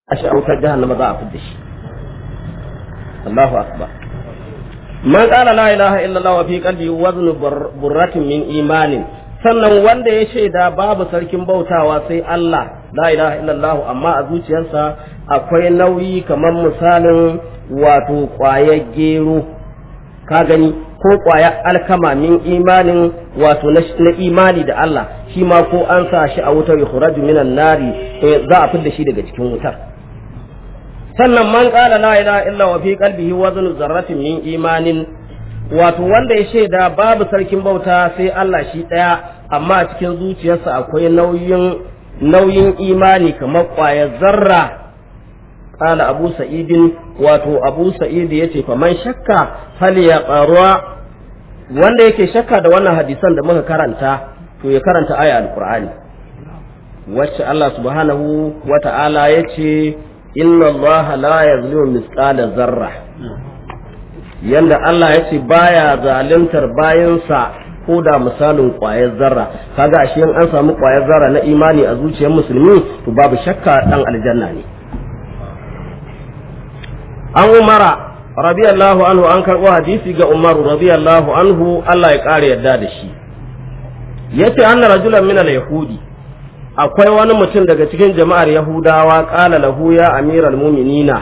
a shi a wutar jahannama za a fidda shi Allahu akbar man qala la ilaha illallah wa fi qalbi waznu burratin min imanin sannan wanda ya shaida babu sarkin bautawa sai Allah la ilaha illallah amma a zuciyarsa akwai nauyi kamar misalin wato ƙwayar gero ka gani ko ƙwayar alkama min imanin wato na imani da Allah shi ma ko an sa shi a wutar yukhraju minan nari za a fidda shi daga cikin wutar sannan man qala la ilaha illa wa fi qalbihi waznu zarratin min imanin wato wanda ya shaida babu sarkin bauta sai Allah shi daya amma a cikin zuciyarsa akwai nauyin nauyin imani kamar ƙwayar zarra qala abu sa'idin wato abu sa'id yace fa man shakka fal ya qarwa wanda yake shakka da wannan hadisan da muka karanta to ya karanta aya alqur'ani wacce Allah subhanahu wa ta'ala yace inna allaha la yazlimu misqala zarra yanda Allah ya ce baya zaluntar bayansa ko da misalin ƙwayar zarra kaga ashe in an samu ƙwayar zarra na imani a zuciyar musulmi to babu shakka dan aljanna ne an umara radiyallahu anhu an karɓo hadisi ga umaru radiyallahu anhu Allah ya ƙara yarda da shi yace anna rajulan min al-yahudi akwai wani mutum daga cikin jama'ar Yahudawa ƙala lahu ya amiral muminina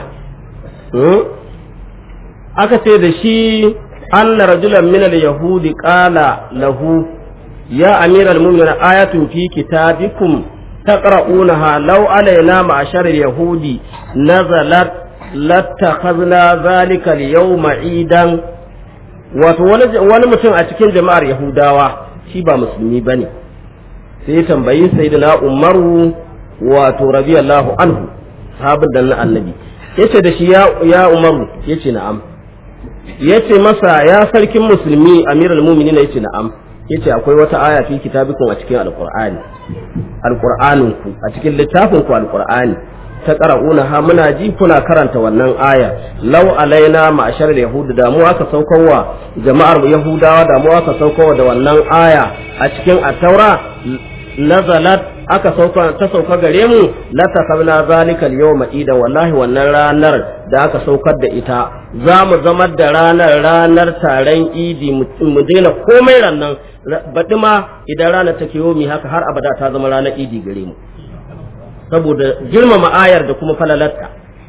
aka ce da shi anna rajulan min yahudi ƙala lahu ya amiral muminina ayatun fi kitabikum taqra'unaha law alaina ma'ashar yahudi nazalat lattakhadna zalika al-yawma idan wato wani mutum a cikin jama'ar Yahudawa shi ba musulmi bane sai tambayi sayyidina umaru wato radiyallahu anhu sahabin da na annabi yace da shi ya ya umaru yace na'am yace masa ya sarkin musulmi amirul mu'minin yace na'am yace akwai wata aya fi kitabikum a cikin alqur'ani alqur'anin ku a cikin littafin ku alqur'ani ta qara'una ha muna ji kuna karanta wannan aya law alaina ma'ashar yahudu da mu aka saukarwa jama'ar yahudawa da mu aka saukarwa da wannan aya a cikin at-taura nazalat aka sauka ta sauka gare mu la takabna zalikal yawma ida wallahi wannan ranar da aka saukar da ita za mu zama da ranar ranar taron idi mu daina komai rannan baɗi ma idan ranar take yomi haka har abada ta zama ranar idi gare mu saboda girmama ayar da kuma falalarta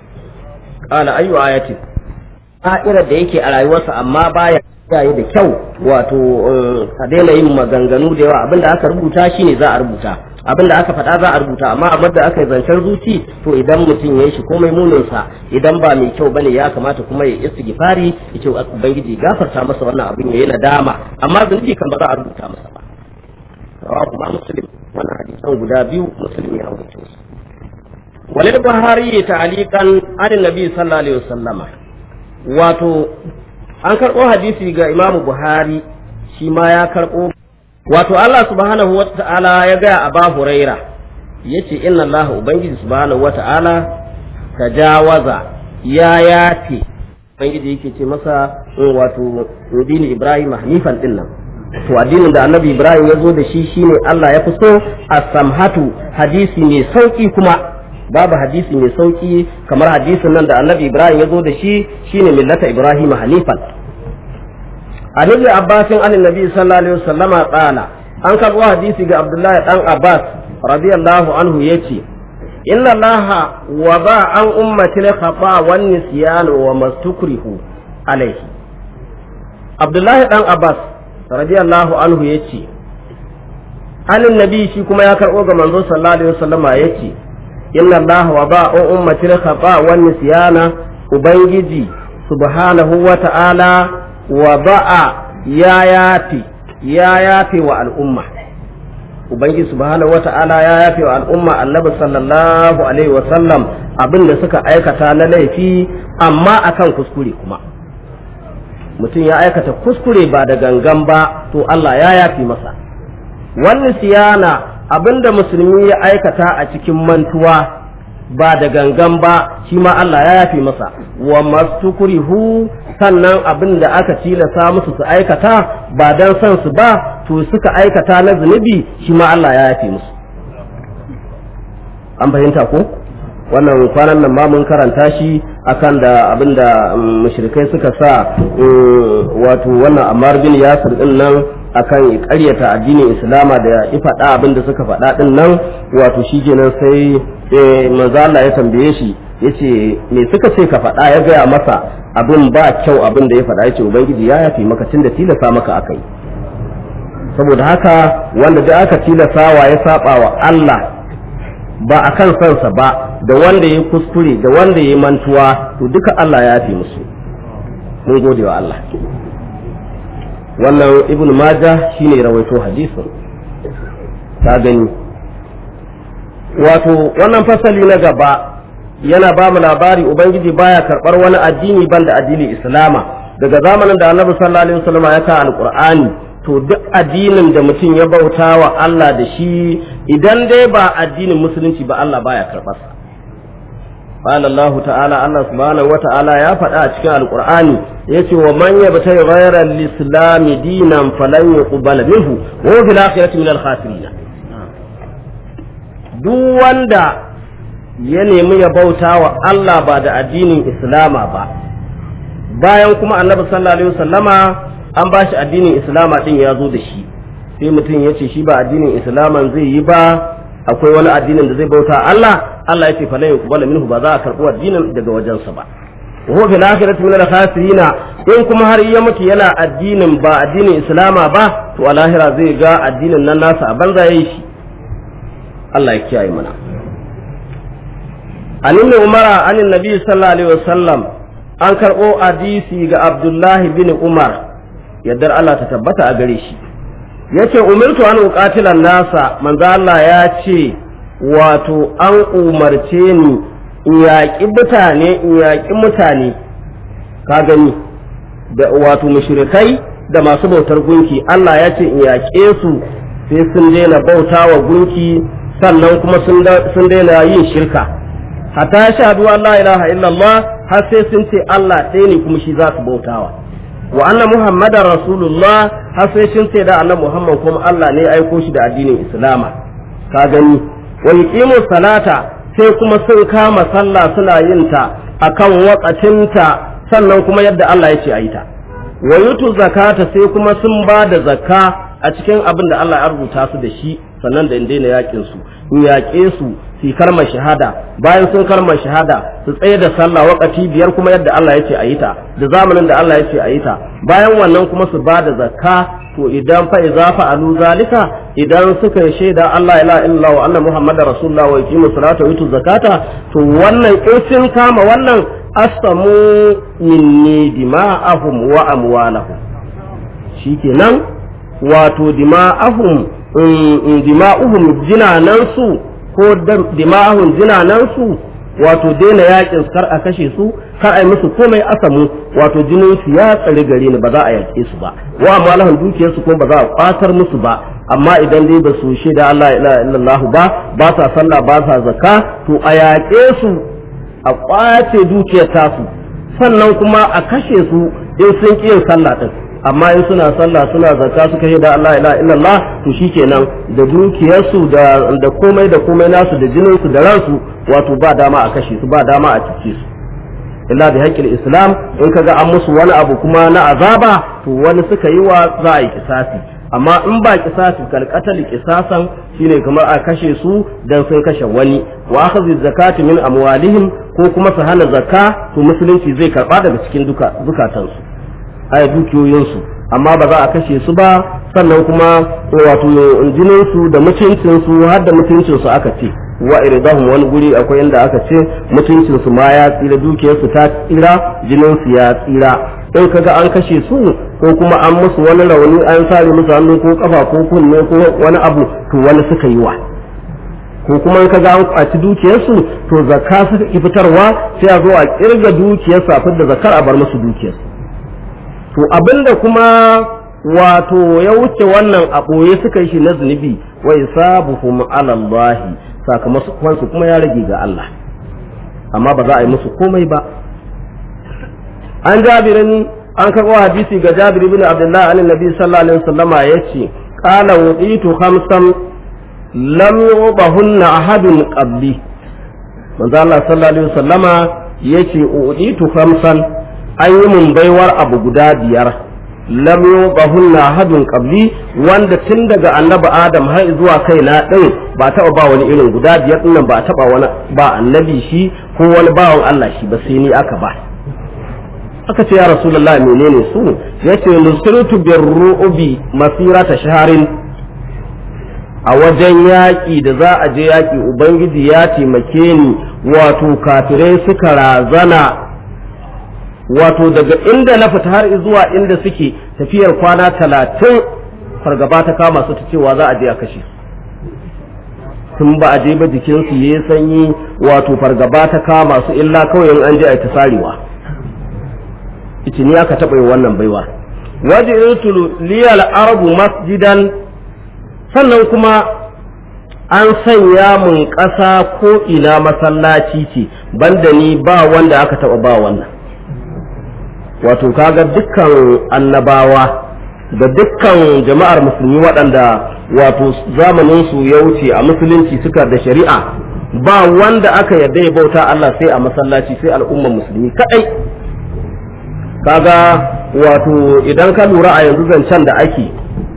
qala ayu ayatin a'irar da yake a rayuwarsa amma baya yayi da kyau wato a daina yin maganganu da yawa abinda aka rubuta shine za a rubuta abinda aka faɗa za a rubuta amma abin da aka yi zancen zuci to idan mutum ya yi shi komai muninsa idan ba mai kyau bane ya kamata kuma ya istighfari ya ce ubangiji gafarta masa wannan abin ya yi nadama amma zunubi kan ba za a rubuta masa ba rawahu ma muslim wannan hadisan guda biyu muslim ya rubuta su walid buhari ta'aliqan an nabi sallallahu alaihi wasallama wato an karɓo hadisi ga imamu buhari shi ma ya karɓo wato Allah subhanahu wa ta'ala ya gaya a ba huraira ya ce inna Allah ubangiji subhanahu wa ta'ala tajawaza ya yace ubangiji yake ce masa wato dini ibrahim hanifan din nan to addinin da annabi ibrahim ya zo da shi shine Allah ya fi so as-samhatu hadisi mai sauki kuma babu hadisi mai sauki kamar hadisin nan da annabi ibrahim ya zo da shi shine millata ibrahim hanifan an ibn abbas an annabi sallallahu alaihi wasallam qala an karbo hadisi ga abdullahi dan abbas radiyallahu anhu yace inna allaha wada an ummati al-khata wan nisyan wa mastukrihu alaihi abdullahi dan abbas radiyallahu anhu yace an annabi shi kuma ya karbo ga manzo sallallahu alaihi wasallam yace inna allaha wada an ummati al-khata wan nisyana ubangiji subhanahu wa ta'ala wa ba'a ya yafi ya yafi wa al'umma ubangiji subhanahu wata'ala ya yafi wa al'umma annabi sallallahu alaihi wa sallam abin da suka aikata na laifi amma akan kuskure kuma mutum ya aikata kuskure ba da gangan ba to Allah ya yafi masa wannan siyana abin da musulmi ya aikata a cikin mantuwa ba da gangan ba shi ma Allah ya yafi masa wa mastukrihu sannan abin da aka tilasa musu su aikata ba dan son su ba to suka aikata na zunubi shi ma Allah ya yafi musu an fahimta ko wannan kwanan nan ma mun karanta shi akan da abinda mushrikai suka sa wato wannan Ammar bin Yasir din nan akan ƙaryata addinin Islama da ya faɗa abinda suka faɗa din nan wato shi kenan sai manzo Allah ya tambaye shi yace me suka ce ka faɗa ya gaya masa abin ba kyau abin da ya faɗa yace ubangiji ya yafi maka tunda tilasa maka akai saboda haka wanda da aka tilasawa ya saba wa Allah ba a kan sansa ba da wanda ya kuskure da wanda ya mantuwa to duka Allah ya yafi musu mun gode wa Allah wannan ibnu majah shine rawaito hadisin ta gani wato wannan fasali na gaba yana ba mu labari ubangiji baya karbar wani addini banda addinin islama daga zamanin da annabi sallallahu alaihi wasallam ya ka alqur'ani to duk addinin da mutum ya bauta wa Allah da shi idan dai ba addinin musulunci ba Allah baya karɓar sa qala Allah ta'ala Allah subhanahu wa ta'ala ya faɗa a cikin alqur'ani yace wa man yabtayi ghayra al-islam dinan falan yuqbal minhu wa huwa fil akhirati min al-khasirin duk wanda ya nemi ya bauta wa Allah ba da addinin islama ba bayan kuma annabi sallallahu alaihi wasallama an ba shi addinin islama din ya zo da shi sai mutum ya ce shi ba addinin islaman zai yi ba akwai wani addinin da zai bauta Allah Allah ya ce fa la yuqbalu minhu ba za a karɓi addinin daga wajensa ba wa huwa fil akhirati min al in kuma har ya mutu yana addinin ba addinin islama ba to a lahira zai ga addinin nan nasa a banza yayi shi Allah ya kiyaye mana an ibn umara an nabi sallallahu alaihi wasallam an karɓo hadisi ga abdullahi bin umar yaddar Allah ta tabbata a gare shi yace umirtu an uqatilan nasa manzo Allah ya ce wato an umarce ni in yaƙi mutane in yaƙi mutane ka gani da wato mushrikai da masu bautar gunki Allah ya ce in yaƙe su sai sun daina bauta wa gunki sannan kuma sun daina yin shirka hatta shahadu an la ilaha illallah har sai sun ce Allah ɗaya ne kuma shi za su bautawa wa anna muhammadar rasulullah har sai sun ce da annabi muhammad kuma Allah ne aiko shi da addinin islama ka gani wa yuqimu salata sai kuma sun kama sallah suna yin ta akan wakatinta sannan kuma yadda Allah ya ce a yi ta wa yutu zakata sai kuma sun ba da zakka a cikin abin da Allah ya rubuta su da shi sannan da in daina yakin su in yaƙe su su karma shahada bayan sun karma shahada su tsaye da sallah wakati biyar kuma yadda Allah ya ce a yi ta da zamanin da Allah ya ce a yi ta bayan wannan kuma su ba da zakka to idan fa iza fa'alu zalika idan suka yi shaida Allah ila illa wa anna muhammadar rasulullah wa yuqimu salata wa yutu zakata to wannan in sun kama wannan asamu minni dima'ahum wa amwalahum shikenan wato dima'ahum dima'uhum jinanansu ko dima'ahum jinanansu wato daina yakin kar a kashe su kar a yi musu komai asamu wato jinin su ya tsari gare ni ba za a yake su ba wa amwalahum dukiyar su kuma ba za a kwatar musu ba amma idan dai ba su shaida Allah ila illallah ba ba sa sallah ba sa zakka to a yaƙe su a kwace dukiyar tasu sannan kuma a kashe su in sun ƙi yin sallah din amma in suna sallah suna zakka suka shaida Allah ila illallah to shikenan da dukiyarsu da da komai da komai nasu da jinin su da ransu wato ba dama a kashe su ba dama a cike su illa bi haƙƙin islam in kaga an musu wani abu kuma na azaba to wani suka yi wa za a yi kisasi amma in ba kisasi kalkatal kisasan shine kamar a kashe su dan sun kashe wani wa akhadhi zakati min amwalihim ko kuma su hana zakka to musulunci zai karba daga cikin duka zukatansu aya dukiyoyinsu amma ba za a kashe su ba sannan kuma wato jinin su da mutuncin su har da mutuncin su aka ce wa iridahum wani guri akwai inda aka ce mutuncin su ma ya tsira dukiyar su ta tsira jinin su ya tsira in kaga an kashe su ko kuma an musu wani rauni an sare musu hannu ko kafa ko kunne ko wani abu to wani suka yi wa ko kuma in kaga an kwaci dukiyar su to zakka suka ki fitarwa sai a zo a kirga dukiyar su a fitar da zakkar a bar musu dukiyar to abinda kuma wato ya wuce wannan a ɓoye suka yi shi na zunubi wa isabuhum ala Allah sakamakon su kuma ya rage ga Allah amma ba za a yi musu komai ba an jabirin an karɓo hadisi ga jabir ibn abdullah an nabi sallallahu alaihi wasallam yace qala wuditu khamsan lam yubahunna ahadun qabli manzo Allah sallallahu alaihi wasallama yace uditu khamsan an yi mun baiwar abu guda biyar lam yubahunna hadun qabli wanda tun daga annabi adam har zuwa kaina din ba taba ba wani irin guda biyar din nan ba taba wani ba annabi shi ko wani bawan Allah shi ba sai ni aka ba aka ce ya rasulullahi menene su yace nusritu birru'bi masirata shaharin a wajen yaƙi da za a je yaƙi ubangiji ya taimake ni wato kafirai suka razana wato daga inda na fita har zuwa inda suke tafiyar kwana talatin fargaba ta kama su ta cewa za a je a kashe tun ba a je ba jikinsu ya sanyi wato fargaba ta kama su illa kawai in an je a ta sarewa ita ni aka taɓa yin wannan baiwa waje liyal arabu masjidan sannan kuma an sanya mun ƙasa ko ina masallaci ce banda ni ba wanda aka taɓa ba wannan wato kaga dukkan annabawa da dukkan jama'ar musulmi waɗanda wato zamaninsu ya wuce a musulunci suka da shari'a ba wanda aka yarda ya bauta Allah sai a masallaci sai al'ummar musulmi kaɗai kaga wato idan ka lura a yanzu zancen da ake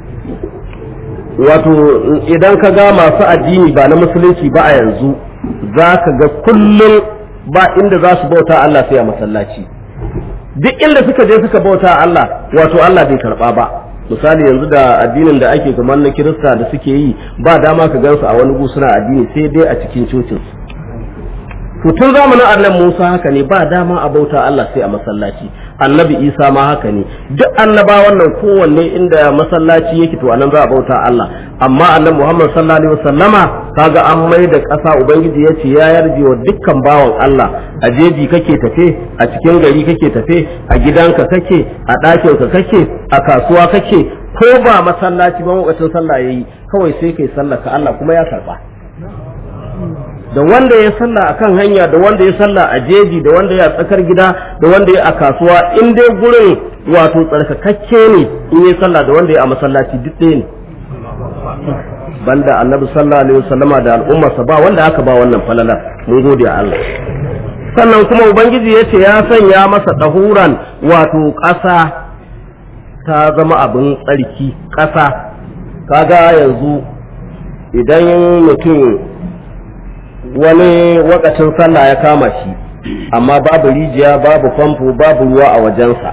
wato idan ka ga masu addini ba na musulunci ba a yanzu za ka ga kullum ba inda za su bauta Allah sai a masallaci duk inda suka je suka bauta Allah wato Allah bai karba ba misali yanzu da addinin da ake kamar na kirista da suke yi ba dama ka gansu a wani suna addini sai dai a cikin cocin to tun zamanin annabi Musa haka ne ba dama a bauta Allah sai a masallaci annabi Isa ma haka ne duk annabawan nan kowanne inda masallaci yake to anan za a bauta Allah amma annabi Muhammad sallallahu alaihi wasallama kaga an mai da ƙasa ubangiji ya ce ya yarje wa dukkan bawan Allah a jeji kake tafe a cikin gari kake tafe a gidanka kake a ɗakinka kake a kasuwa kake ko ba masallaci ba lokacin sallah yayi kawai sai kai sallah ka Allah kuma ya karba da wanda ya sallah a kan hanya da wanda ya sallah a jeji da wanda ya tsakar gida da wanda ya a kasuwa in dai gurin wato tsarkakakke ne in ya sallah da wanda ya a masallaci duk ɗaya ne banda annabi sallallahu alaihi wasallama da al'ummarsa ba wanda aka ba wannan falala mun gode a Allah sannan kuma ubangiji ya ce ya sanya masa ɗahuran wato ƙasa ta zama abin tsarki ƙasa kaga yanzu idan mutum wani wakacin sallah ya kama shi amma babu rijiya babu famfo babu ruwa a wajensa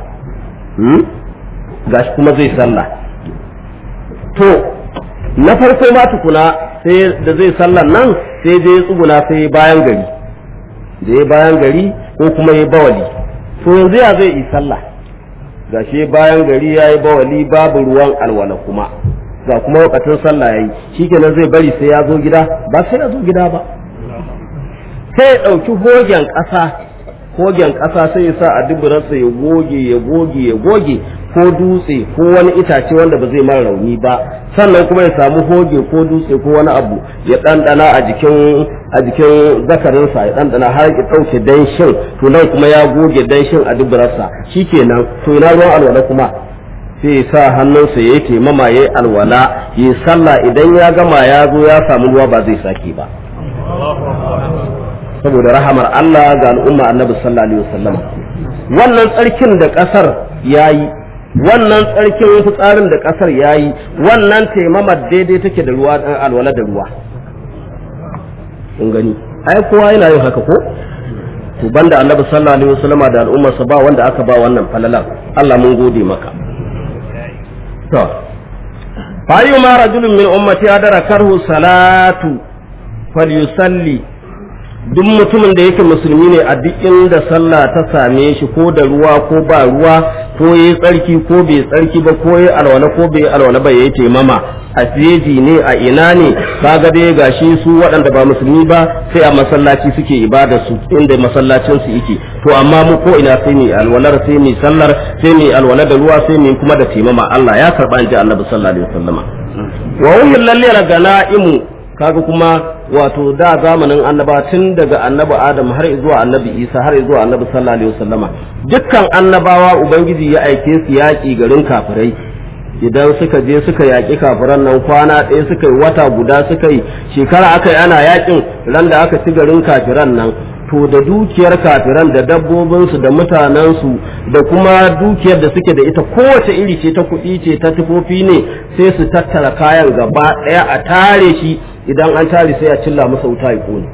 gashi kuma zai sallah to na farko ma tukuna sai da zai sallan nan sai dai tsuguna sai bayan gari da ya bayan gari ko kuma ya bawali to yanzu ya zai yi sallah gashi bayan gari ya yi bawali babu ruwan alwala kuma ga kuma wakacin sallah ya yi shikenan zai bari sai ya zo gida ba sai ya zo gida ba sai ya ɗauki hogen ƙasa hogen ƙasa sai ya sa a duburarsa ya goge ya goge ya goge ko dutse ko wani itace wanda ba zai mara rauni ba sannan kuma ya samu hoge ko dutse ko wani abu ya ɗanɗana a jikin a jikin zakarinsa ya ɗanɗana har ya ɗauke danshin to nan kuma ya goge danshin a duburarsa shikenan to ina ruwan alwala kuma sai ya sa hannunsa ya yi taimama ya yi alwala ya yi sallah idan ya gama ya zo ya samu ruwa ba zai sake ba saboda rahamar Allah ga al'umma annabi sallallahu alaihi wasallam wannan tsarkin da kasar yayi wannan tsarkin fitsarin da kasar yayi wannan taimamar daidai take da ruwa dan alwala da ruwa kun gani ai kowa yana yin haka ko to banda annabi sallallahu alaihi wasallam da al'ummar sa ba wanda aka ba wannan falalan Allah mun gode maka to fa ayyuma rajulun min ummati adarakarhu salatu falyusalli duk mutumin da yake musulmi ne a duk inda sallah ta same shi ko da ruwa ko ba ruwa ko yayi tsarki ko bai tsarki ba ko yayi alwala ko bai alwala ba yayi taimama a jeji ne a ina ne kaga dai gashi su waɗanda ba musulmi ba sai a masallaci suke ibada su inda masallacin su yake to amma mu ko ina sai ni alwalar sai ni sallar sai ni alwala da ruwa sai ni kuma da taimama Allah ya karba inji Annabi sallallahu alaihi wasallama wa uhillal lil ganaimu kaga kuma wato da zamanin annaba tun daga annabi adam har zuwa annabi isa har zuwa annabi sallallahu alaihi wasallama dukkan annabawa ubangiji ya aike su yaƙi garin kafirai idan suka je suka yaƙi kafiran nan kwana ɗaya suka yi wata guda suka yi shekara aka yi ana yaƙin ran da aka ci garin kafiran nan to da dukiyar kafiran da dabbobinsu da mutanensu da kuma dukiyar da suke da ita kowace iri ce ta kuɗi ce ta tufofi ne sai su tattara kayan gaba ɗaya a tare shi idan an tare sai a cilla masa wuta ya ƙone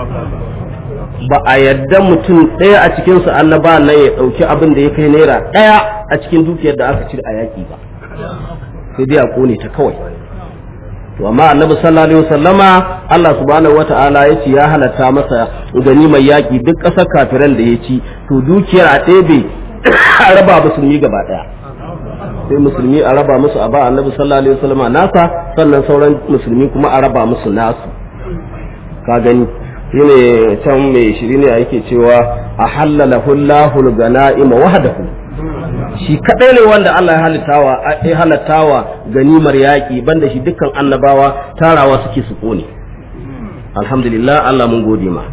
ba a yadda mutum ɗaya a cikinsu annaba nan ya ɗauki abin da ya kai naira ɗaya a cikin dukiyar da aka cire a yaƙi ba sai dai a ƙone ta kawai to amma annabi sallallahu alaihi wasallama Allah subhanahu wata'ala ya ce ya halatta masa gani mai yaƙi duk ƙasar kafiran da ya ci to dukiyar a ɗebe a raba musulmi gaba ɗaya sai musulmi a raba musu a ba annabi sallallahu alaihi wasallama nasa sannan sauran musulmi kuma a raba musu nasu ka gani shine can mai shiri ne yake cewa a halala hullahul gana'ima wahdahu shi kadai ne wanda Allah ya halittawa ya halattawa ganimar yaƙi banda shi dukkan annabawa tarawa suke su kone alhamdulillah Allah mun gode ma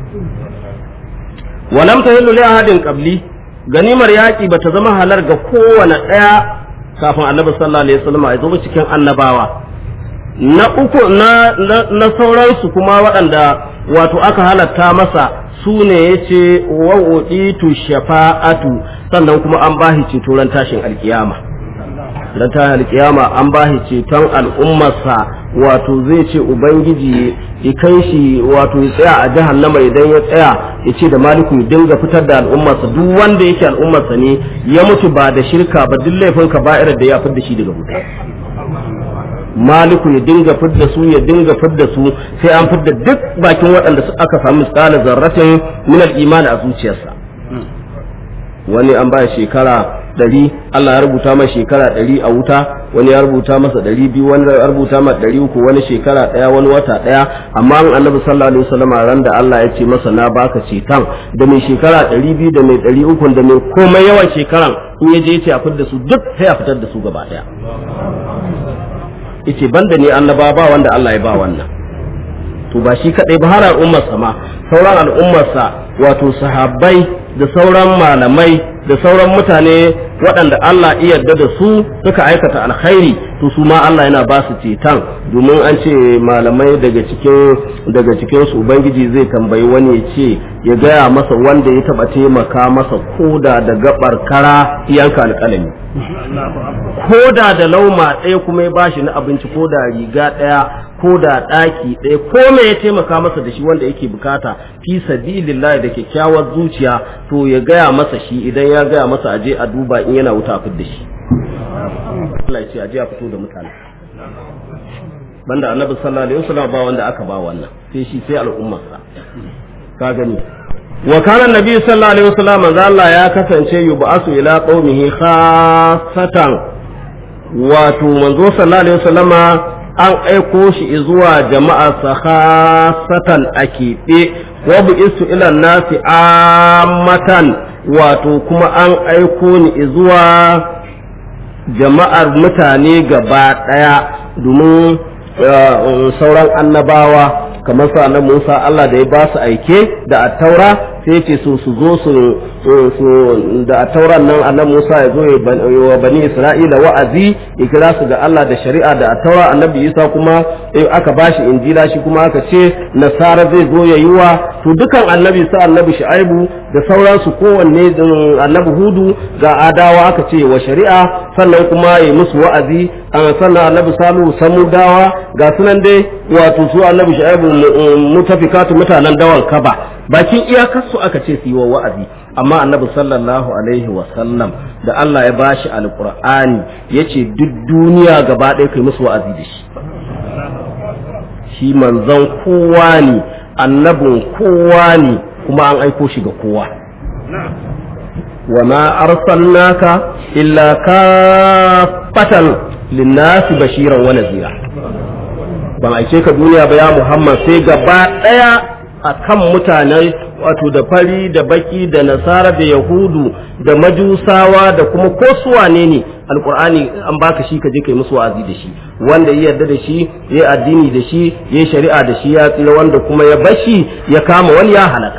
walam tahillu li ahadin qabli ganimar yaƙi bata zama halar ga kowane ɗaya kafin annabi sallallahu alaihi wasallam ya zo cikin annabawa na uku na na sauransu kuma waɗanda wato aka halatta masa su ne ya ce wa'uditu shafa'atu sannan kuma an bahi ceto ran tashin alkiyama ran tashin alkiyama an bahi ceton al'ummarsa wato zai ce ubangiji ya kai shi wato ya tsaya a jahannama idan ya tsaya ya ce da maliku ya dinga fitar da al'ummarsa duk wanda yake al'ummarsa ne ya mutu ba da shirka ba duk laifin ka ba'irar da ya fitar da shi daga wuta maliku ya dinga fidda su ya dinga fidda su sai an fidda duk bakin waɗanda aka samu misalin zarratin min al-iman a zuciyarsa wani an ba shekara ɗari Allah ya rubuta masa shekara ɗari a wuta wani ya rubuta masa ɗari biyu wani ya rubuta masa ɗari uku wani shekara ɗaya wani wata ɗaya amma an annabi sallallahu alaihi wasallam ran da Allah ya ce masa na baka cetan da mai shekara ɗari biyu da mai ɗari uku da mai komai yawan shekaran in ya je ya ce a fitar da su duk sai a fitar da su gaba ɗaya yace banda ne annaba ba wanda Allah ya ba wannan to ba shi kadai ba har al'ummarsa ma sauran al'ummarsa wato sahabbai da sauran malamai da sauran mutane waɗanda Allah iya yarda da su suka aikata alkhairi to su ma Allah yana ba su cetan domin an ce malamai daga cikin daga cikin su ubangiji zai tambayi wani ya ce ya gaya masa wanda ya taba taimaka masa koda da gabar kara yanka alƙalami koda da lauma ɗaya kuma ya bashi na abinci ko da riga ɗaya ko da ɗaki ɗaya ko me ya taimaka masa da shi wanda yake bukata fi sabilillah da kyakkyawar zuciya to ya gaya masa shi idan ya gaya masa aje a duba in yana wuta a da shi Allah ya ce aje a fito da mutane banda annabi sallallahu alaihi wasallam ba wanda aka ba wannan sai shi sai al'ummarsa ka gani wa kana nabi sallallahu alaihi wasallam manzo Allah ya kasance yub'asu ila qaumihi khassatan wato manzo sallallahu alaihi wasallama an aiko shi zuwa jama'a sahasatan a keɓe wa isu ila nasi ammatan wato kuma an aiko ni zuwa jama'ar mutane gaba ɗaya domin sauran annabawa kamar sa na Musa Allah da ya ba su aike da attaura sai ce su su zo su da attauran nan annabi Musa ya zo wa bani Isra'ila wa'azi ya kira su ga Allah da shari'a da attaura annabi Isa kuma aka bashi injila shi kuma aka ce nasara zai zo ya yi wa to dukan annabi sa annabi Shu'aibu da sauransu kowanne annabi Hudu ga adawa aka ce wa shari'a sannan kuma ya musu wa'azi sannan annabi Salihu samudawa ga sunan dai wato su annabi Shu'aibu mutafikatu mutanen dawan kaba bakin iyakarsu aka ce su yi wa wa'azi amma annabi sallallahu alaihi wa sallam da Allah ya bashi alqur'ani yace duk duniya gaba ɗaya kai musu wa'azi da shi shi manzon kowa ne annabin kowa ne kuma an aiko shi ga kowa wa ma arsalnaka illa kafatan linnasi bashiran wa nazira ban aike ka duniya ba ya Muhammad sai gaba ɗaya a kan mutanen wato da fari da baki da nasara da yahudu da majusawa da kuma ko suwane ne alkur'ani an baka shi ka je kai musu wa'azi da shi wanda ya yarda da shi ya addini da shi ya shari'a da shi ya tsira wanda kuma ya bashi ya kama wani ya halaka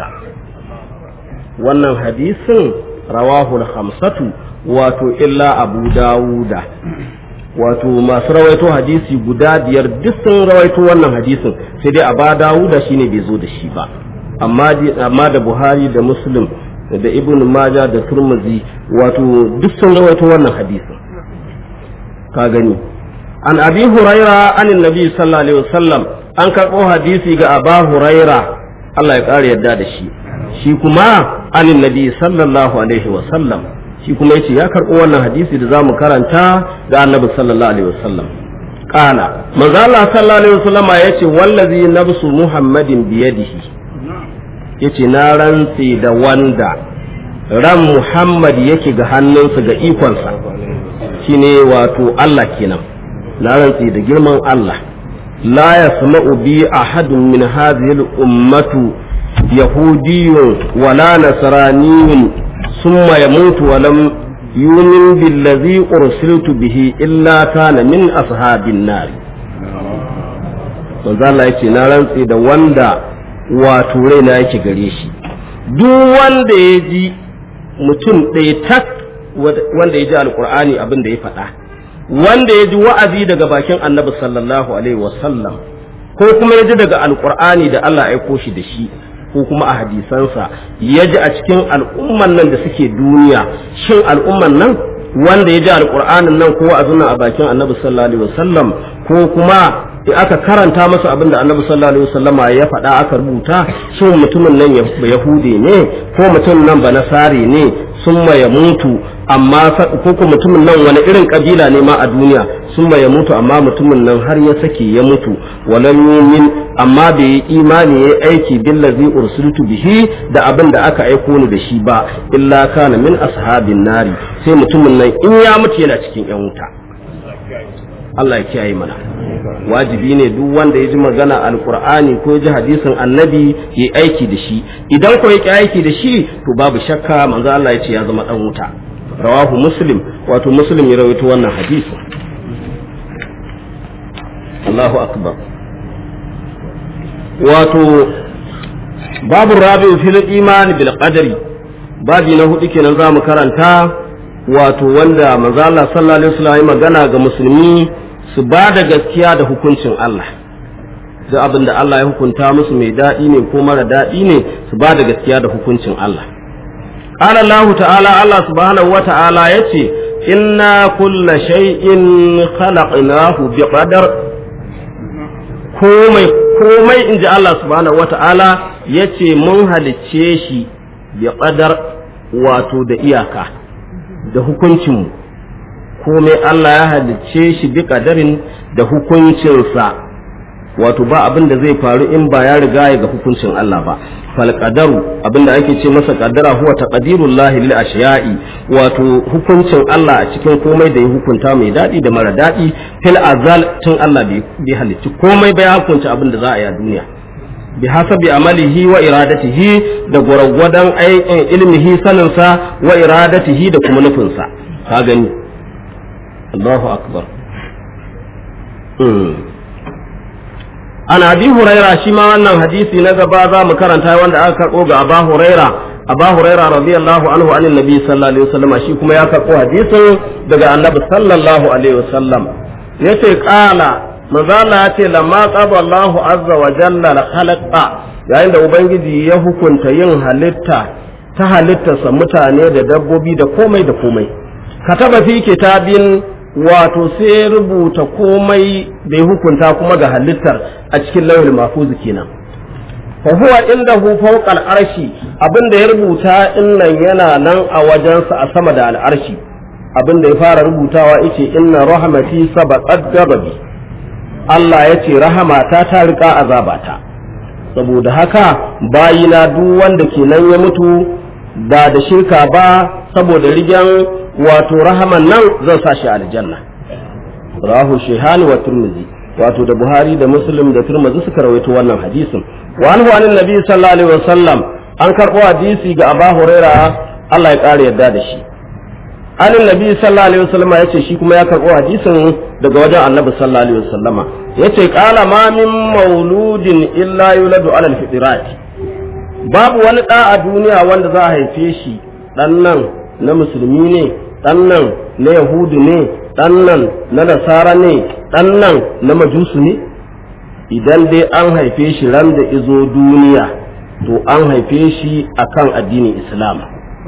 wannan hadisin rawahul khamsatu wato illa abu dawuda wato masu rawaito hadisi guda biyar duk sun rawaito wannan hadisin sai dai aba dawuda shine bai zo da shi ba amma amma da buhari da muslim da ibn maja da turmuzi wato duk sun rawaito wannan hadisin ka gani an abi huraira anin nabi sallallahu alaihi wasallam an karɓo hadisi ga aba huraira Allah ya ƙara yadda da shi shi kuma anin nabi sallallahu alaihi wasallam shi kuma yace ya karɓo wannan hadisi da zamu karanta ga annabi sallallahu alaihi wasallam qala manzo Allah sallallahu alaihi wasallama yace wallazi nafsu muhammadin biyadihi yace na rantse da wanda ran muhammad yake ga hannunsa ga ikonsa shine wato Allah kenan na rantse da girman Allah la yasma'u bi ahadun min hadhihi al-ummatu yahudiyyun wala nasraniyyun thumma yamutu wa lam yumin billazi ursiltu bihi illa kana min ashabin nar manzo Allah yace na rantse da wanda wato raina yake gare shi duk wanda ya ji mutum ɗaya tak wanda ya ji alkur'ani abin da ya faɗa wanda ya ji wa'azi daga bakin annabi sallallahu alaihi wasallam ko kuma ya ji daga alkur'ani da Allah ya aiko shi da shi ko kuma a hadisansa ya ji a cikin al'umman nan da suke duniya shin al'umman nan wanda ya ji alkur'anin nan ko wa'azin a bakin annabi sallallahu alaihi wasallam ko kuma in aka karanta masa abin da annabi sallallahu alaihi wasallama ya faɗa aka rubuta shin mutumin nan yahude ne ko mutumin nan ba nasari ne summa ya mutu amma ko ko mutumin nan wani irin kabila ne ma a duniya summa ya mutu amma mutumin nan har ya sake ya mutu walam yumin amma bai yi imani ya aiki billazi ursiltu bihi da abin da aka aiko ni da shi ba illa kana min ashabin nari sai mutumin nan in ya mutu yana cikin yan wuta Allah ya kiyaye mana wajibi ne duk wanda ya ji magana alkur'ani ko ya ji hadisin annabi ya aiki da shi idan ko ya aiki da shi to babu shakka manzo Allah ya ce ya zama dan wuta rawahu muslim wato muslim ya rawaito wannan hadisi Allahu akbar wato babu rabi fil iman bil qadari babi na hudu kenan zamu karanta wato wanda manzo Allah sallallahu alaihi wasallam ya magana ga musulmi su ba da gaskiya da hukuncin Allah duk abin da Allah ya hukunta musu mai daɗi ne ko mara daɗi ne su ba da gaskiya da hukuncin Allah qala Allah ta'ala Allah subhanahu wa ta'ala yace inna kulla shay'in khalaqnahu biqadar komai komai inji Allah subhanahu wa ta'ala yace mun halicce shi biqadar wato da iyaka da hukuncinmu komai Allah ya halicce shi bi kadarin da hukuncinsa wato ba abin da zai faru in ba ya riga ya ga hukuncin Allah ba fal qadaru abin da ake ce masa qadara huwa taqdirullahi lil ashiya'i wato hukuncin Allah a cikin komai da ya hukunta mai dadi da mara dadi fil azal tun Allah bai halicci komai ba ya hukunta abin da za a yi a duniya bi hasabi amalihi wa iradatihi da gwargwadon aikin ilmihi saninsa wa iradatihi da kuma nufinsa ka gani Allahu akbar ana abi huraira shi ma wannan hadisi na gaba za mu karanta wanda aka karɓo ga aba huraira aba huraira radiyallahu anhu anin nabi sallallahu alaihi wasallam shi kuma ya karɓo hadisin daga annabi sallallahu alaihi wasallam yace qala manzala ya ce lamma qaba Allahu azza wa jalla la khalaqa yayin da ubangiji ya hukunta yin halitta ta halittarsa mutane da dabbobi da komai da komai kataba fi kitabin wato sai rubuta komai da ya hukunta kuma ga halittar a cikin lauhul mahfuz kenan fa huwa indahu fawqa al-arshi abinda ya rubuta innan yana nan a wajensa a sama da al'arshi abinda ya fara rubutawa yace inna rahmati sabaqat ghadabi Allah ya ce rahamata ta riƙa azabata saboda haka bayina duk wanda ke nan ya mutu ba da shirka ba saboda rigen wato rahaman nan zan sa shi aljanna rahu shehani wa turmizi wato da buhari da muslim da turmizi suka rawaito wannan hadisin wa anhu anin nabi sallallahu alaihi wasallam an karɓo hadisi ga aba huraira Allah ya ƙara yarda da shi anin nabi sallallahu alaihi wasallama yace shi kuma ya karɓo hadisin daga wajen annabi sallallahu alaihi wasallama yace qala ma min mauludin illa yuladu ala alfitrat babu wani da a duniya wanda za a haife shi dan nan na musulmi ne dan nan na yahudu ne ɗan nan na nasara ne ɗan nan na majusu ne idan dai an haife shi ran da izo duniya to an haife shi akan addinin islam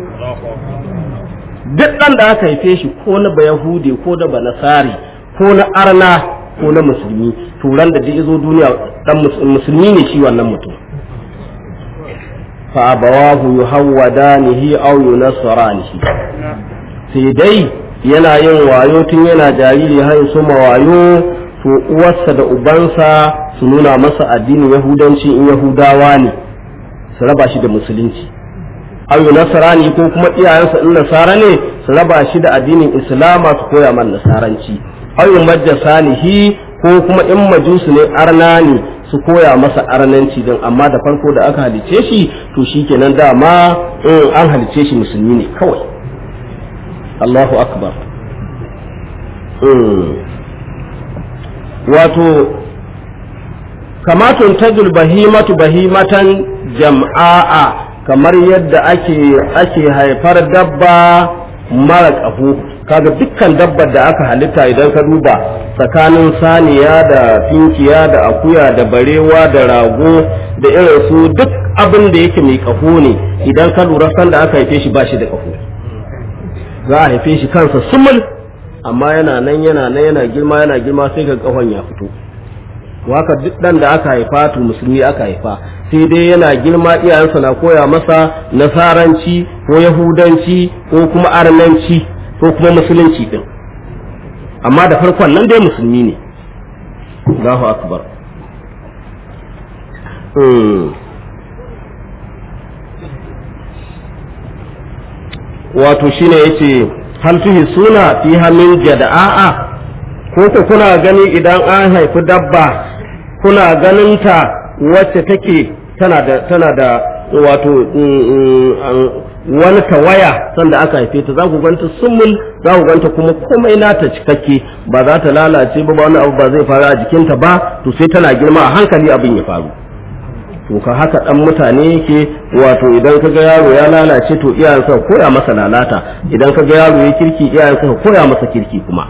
duk ɗan da aka haife shi ko na bayahude ko da banasari ko na arna ko na musulmi to ran da izo duniya ɗan musulmi ne shi wannan mutum fa abawahu yuhawwadanihi aw yunassaranihi sai dai yana yin wayo tun yana jariri har su wayo to uwarsa da ubansa su nuna masa addinin yahudanci in yahudawa ne su raba shi da musulunci ayu nasarani ko kuma iyayensa in nasara ne su raba shi da addinin islama su koya man nasaranci ayu majasanihi ko kuma in majusu ne arna ne su koya masa arnanci din amma da farko da aka halice shi to shikenan dama in an halice shi musulmi ne kawai Allahu akbar wato kamatun tajul bahimatu bahimatan jam'a'a kamar yadda ake ake haifar dabba mara ƙaho kaga dukkan dabbar da aka halitta idan ka duba tsakanin saniya da finkiya da akuya da barewa da rago da irin su duk abin da yake mai ƙaho ne idan ka lura sanda aka haife shi ba shi da ƙaho za a haife shi kansa sumul amma yana nan yana nan yana girma yana girma sai ga ƙahon ya fito haka duk dan da aka haifa to musulmi aka haifa sai dai yana girma iyayensa na koya masa nasaranci ko yahudanci ko kuma arnanci ko kuma musulunci din amma da farkon nan dai musulmi ne Allahu akbar wato shine yace hal tuhi suna fi hamin jada'a ko ku kuna gani idan an haifi dabba kuna ganinta wacce take tana da tana da wato wani tawaya sanda aka haife ta za ku ganta sumul za ku ganta kuma komai nata cikakke ba za ta lalace ba wani abu ba zai faru a jikinta ba to sai tana girma a hankali abin ya faru to ka haka dan mutane yake wato idan ka ga yaro ya lalace to iyayensa koya masa lalata idan ka ga yaro ya kirki iyayensa koya masa kirki kuma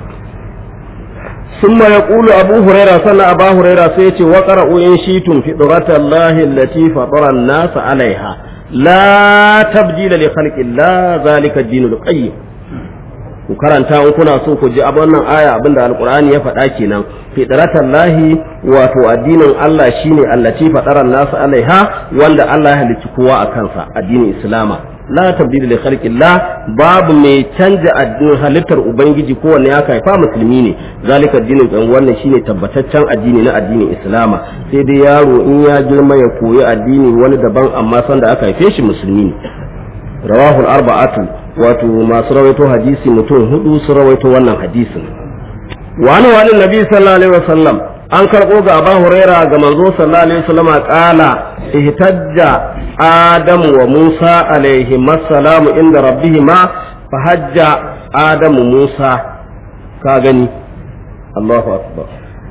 ثم يقول أبو هريرة صلى أبا هريرة سيتي وقرأوا إن شئتم فطرة الله التي فطر الناس عليها لا تبديل لخلق الله ذلك الدين القيم ku karanta in kuna so ku ji abin nan aya abinda alqur'ani ya faɗa kenan fitratan lahi wato addinin Allah shine allati fadaran nasu alaiha wanda Allah ya halicci kowa a kansa addinin islama la tabdila li khalqillah babu mai canja addinin halittar ubangiji kowanne ya kaifa musulmi ne zalika addinin kan wannan shine tabbataccen addini na addinin islama sai dai yaro in ya girma ya koyi addini wani daban amma sanda aka haife shi musulmi ne rawahul arba'atu wato masu rawaito hadisi mutum hudu su rawaito wannan hadisin wani wani nabi sallallahu alaihi wasallam an karɓo ga Abu Huraira ga manzo sallallahu alaihi wasallam qala ihtajja Adam wa Musa alaihi masalamu inda rabbihima fahajja Adam Musa ka gani Allahu akbar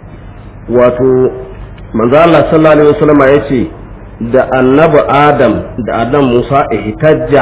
wato manzo Allah sallallahu alaihi wasallam yace da annabi Adam da Adam Musa ihtajja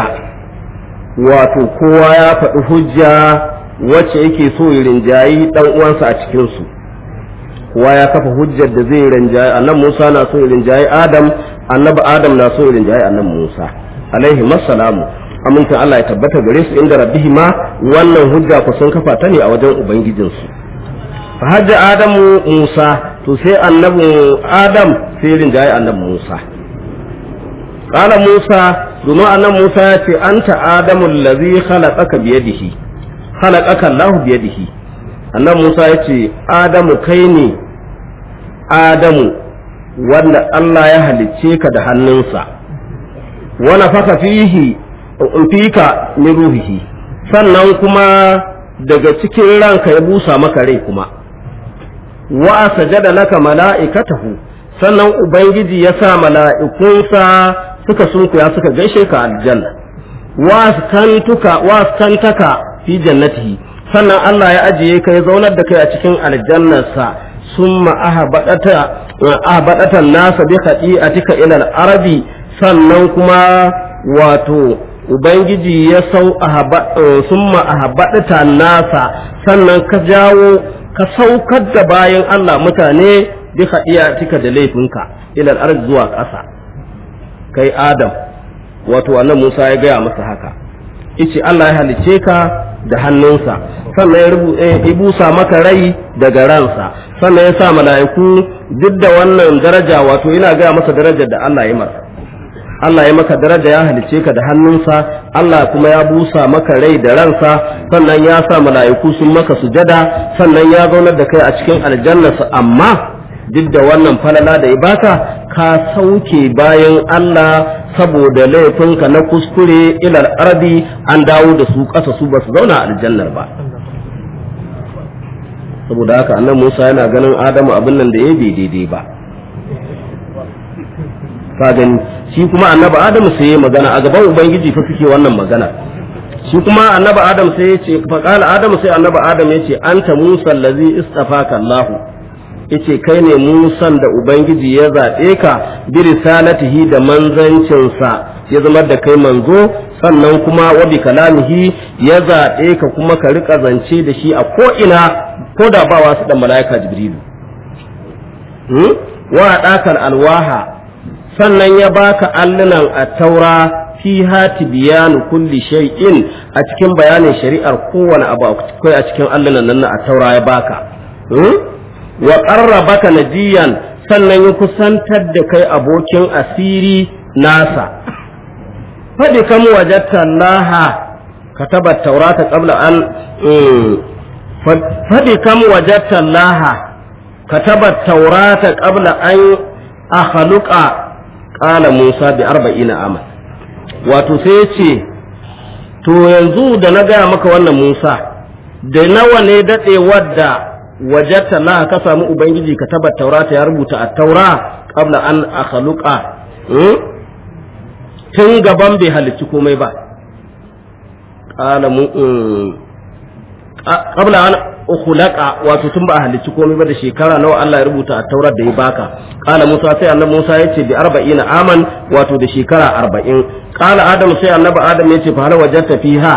wato kowa ya faɗi hujja wacce yake so ya rinjayi dan uwansa a cikin su kowa ya kafa hujjar da zai rinjaye annabi Musa na so rinjaye Adam annabi Adam na so rinjaye annabi Musa alaihi massalamu amincin Allah ya tabbata gare su inda rabbihi ma wannan hujja ku sun kafa ta ne a wajen ubangijin su fa hajja Adamu Musa to sai annabi Adam sai rinjaye annabi Musa qala Musa domin annabi Musa ya ce anta Adamu allazi khalaqaka biyadihi khalaqaka Allah biyadihi annabi Musa ya ce Adamu kai ne Adamu wanda Allah ya halicce ka da hannunsa wa nafaka fihi fika min ruhihi sannan kuma daga cikin ranka ya busa maka rai kuma wa sajada laka mala'ikatahu sannan ubangiji ya sa mala'ikunsa suka sunkuya suka gaishe ka aljanna wa kantuka wa kantaka fi jannatihi sannan Allah ya ajiye ka ya zaunar da kai a cikin aljannarsa summa ahbadata ahbadata nasa bi khati'atika ila al-arabi sannan kuma wato ubangiji ya sau summa ahabbata nasa sannan ka jawo ka saukar da bayan Allah mutane bi tika da laifinka ilal arz zuwa ƙasa kai Adam wato annan Musa ya gaya masa haka ice Allah ya halice ka da hannunsa sannan ya busa maka rai daga ransa sannan ya sa mala'iku duk da wannan daraja wato ina gaya masa darajar da Allah ya masa Allah ya maka daraja ya halice ka da hannunsa Allah kuma ya busa maka rai da ransa sannan ya sa mala'iku sun maka sujada sannan ya zaunar da kai a cikin aljannarsa amma duk da wannan falala da ya baka ka sauke bayan Allah saboda laifinka na kuskure ilal ardi an dawo da su ƙasa su ba su zauna aljannar ba saboda haka annan Musa yana ganin Adamu abin nan da ya bai daidai ba ka gani shi kuma annabi Adamu sai ya magana a gaban ubangiji fa suke wannan magana shi kuma annabi Adam sai ya ce fa qala Adamu sai annabi Adam ya ce anta Musa allazi istafaka Allahu yace kai ne musan da ubangiji ya zaɓe ka bi risalatihi da manzancinsa ya zama da kai manzo sannan kuma wa bi kalamihi ya zaɓe ka kuma ka rika zance da shi a ko ina ko da ba wasu da mala'ika jibrilu wa ɗakar alwaha sannan ya baka allunan a taura fi hati biyanu kulli shay'in a cikin bayanin shari'ar kowane abu akwai a cikin allunan nan a taura ya baka wa ƙarrabaka najiyan sannan ya kusantar da kai abokin asiri nasa faɗi kam wajatta laha kataba taurata qabla an faɗi kam wajatta laha kataba taurata qabla an akhluqa qala Musa bi arba'ina amal wato sai ce to yanzu da na gaya maka wannan Musa da nawa ne daɗe wadda wajatta la ka samu ubangiji ka tabar taurata ya rubuta a taura qabla an akhluqa tun gaban bai halicci komai ba qala mu qabla an ukhlaqa wato tun ba a halicci komai ba da shekara nawa Allah ya rubuta a taurar da ya baka qala Musa sai annabi Musa yace bi 40 aman wato da shekara 40 qala Adam sai annabi Adam yace fa hal wajatta fiha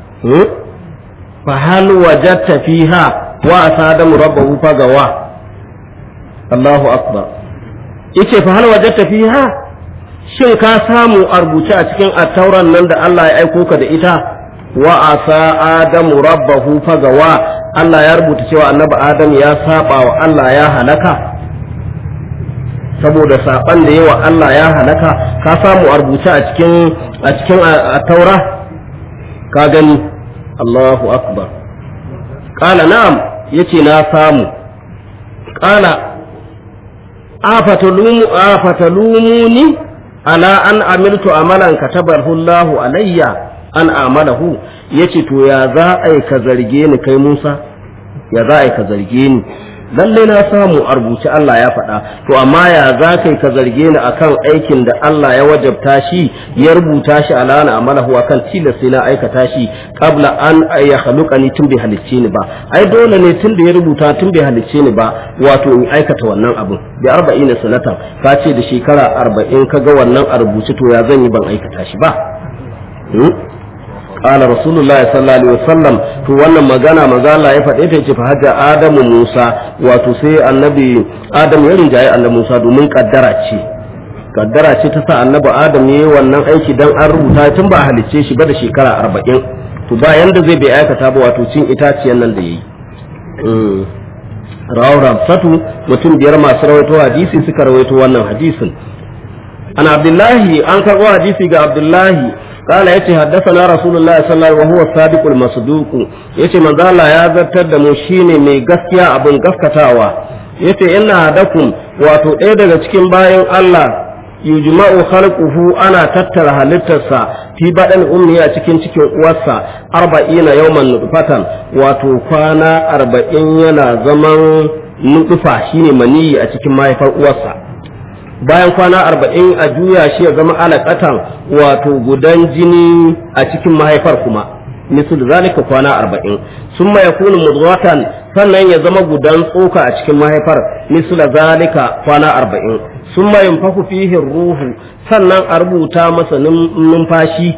fa hal wajatta fiha wa asadamu rabbahu fagawa Allahu akbar yace fa hal wajadta fiha shin ka samu a rubuce a cikin attauran nan da Allah ya aiko ka da ita wa asa adamu rabbahu fagawa Allah ya rubuta cewa annabi adam ya saba wa Allah ya halaka saboda saban da yawa Allah ya halaka ka samu a rubuce a cikin a cikin attaura ka gani Allahu akbar qala na'am yace na samu qala afatalumu afatalumuni ala an amiltu amalan katabahu Allahu alayya an amalahu yace to ya za ai ka zarge ni kai Musa ya za ai ka zarge ni lalle na samu a rubuce Allah ya faɗa to amma ya za kai ka zarge ni akan aikin da Allah ya wajabta shi ya rubuta shi ala na amalahu akan tilas sai na aikata shi qabla an ya khaluqani tun bai halicce ni ba ai dole ne tun da ya rubuta tun bai halicce ni ba wato in aikata wannan abun bi 40 sanatan ka ce da shekara 40 kaga wannan a rubuce to ya zan yi ban aikata shi ba قال رسول الله صلى الله عليه وسلم to wannan magana maza Allah ya faɗe ta yace fa hajja Adamu Musa wato sai annabi Adam ya rinjaye annabi Musa domin kaddara ce kaddara ce ta sa annabi Adam yayi wannan aiki dan an rubuta tun ba halicce shi ba da shekara 40 to ba yanda zai bai aikata ba wato cin itaciyan nan da yayi rawu rabsatu mutum biyar masu rawaito hadisi suka rawaito wannan hadisin an abdullahi an karɓo hadisi ga abdullahi قال يتي حدثنا رسول الله صلى الله عليه وسلم وهو الصادق المصدوق يتي من ذا الله يا zartar da mu shine mai gaskiya abin gaskatawa yace ina hadakum wato ɗaya daga cikin bayan Allah yujma'u khalquhu ana tattara halittarsa fi badan ummi a cikin cikin uwarsa arba'ina yawman nutfatan wato kwana arba'in yana zaman nutfa shine maniyi a cikin mahaifar uwarsa bayan kwana arba'in a juya shi ya zama alaƙatan wato gudan jini a cikin mahaifar kuma misal zalika kwana arba'in sun ya kunu mudghatan sannan ya zama gudan tsoka a cikin mahaifar misal zalika kwana arba'in sun ma yunfaku fihi ruhu sannan a rubuta masa numfashi